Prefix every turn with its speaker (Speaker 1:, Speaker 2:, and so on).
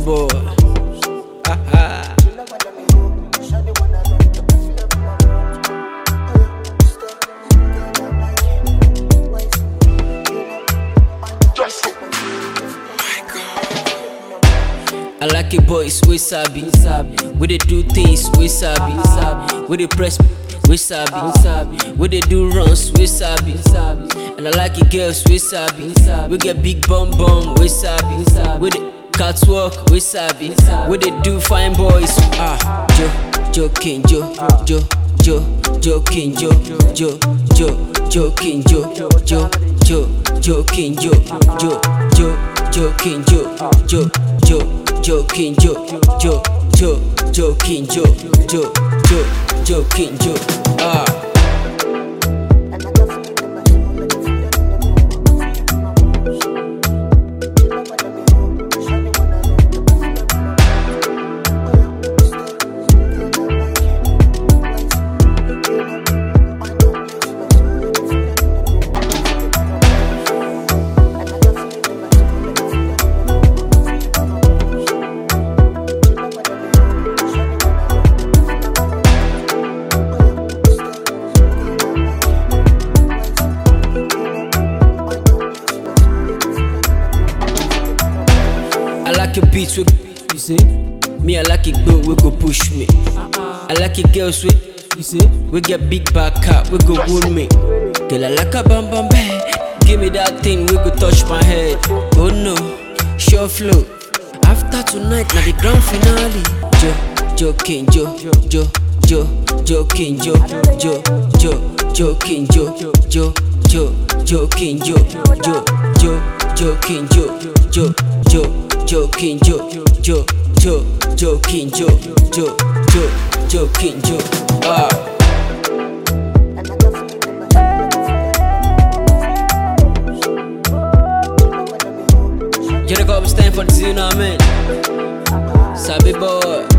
Speaker 1: boy. Ha ha. I like it boys, we sabi. We dey do things, we sabi. We dey press, we sabi. We dey do runs, we sabi. And I like it girls, we sabi. We get big bum bum, we sabi. We dey catwalk, we sabi. We dey do fine boys. Ah, Jo, joking, Jo, Jo, Jo, joking, Jo, Jo, Jo, joking, Jo, Jo, Jo, joking, Jo, Jo, Jo, joking, Jo, Jo, Jo, joking, Jo, Jo, Jo, joking, Jo, Jo, Jo, joking, Jo. Ah. I like your beats with you say. Me, I like it go, we go push me. I like it girls with you say. We get big back up, we go wound me. Girl, I like a bam bam bam. Give me that thing, we go touch my head. Oh no, sure flow. After tonight, now the grand finale. Jo, joking, Jo, Jo, Jo, joking, Jo, Jo, Jo, joking, Jo, Jo, Jo, joking, Jo, Jo, Jo, joking, Jo, Jo, Jo, joking, Jo, Jo, Jo, joking, Jo, Jo, Jo, joking, Jo. Ah. You know, stand for the you know what I mean? Sabi boy.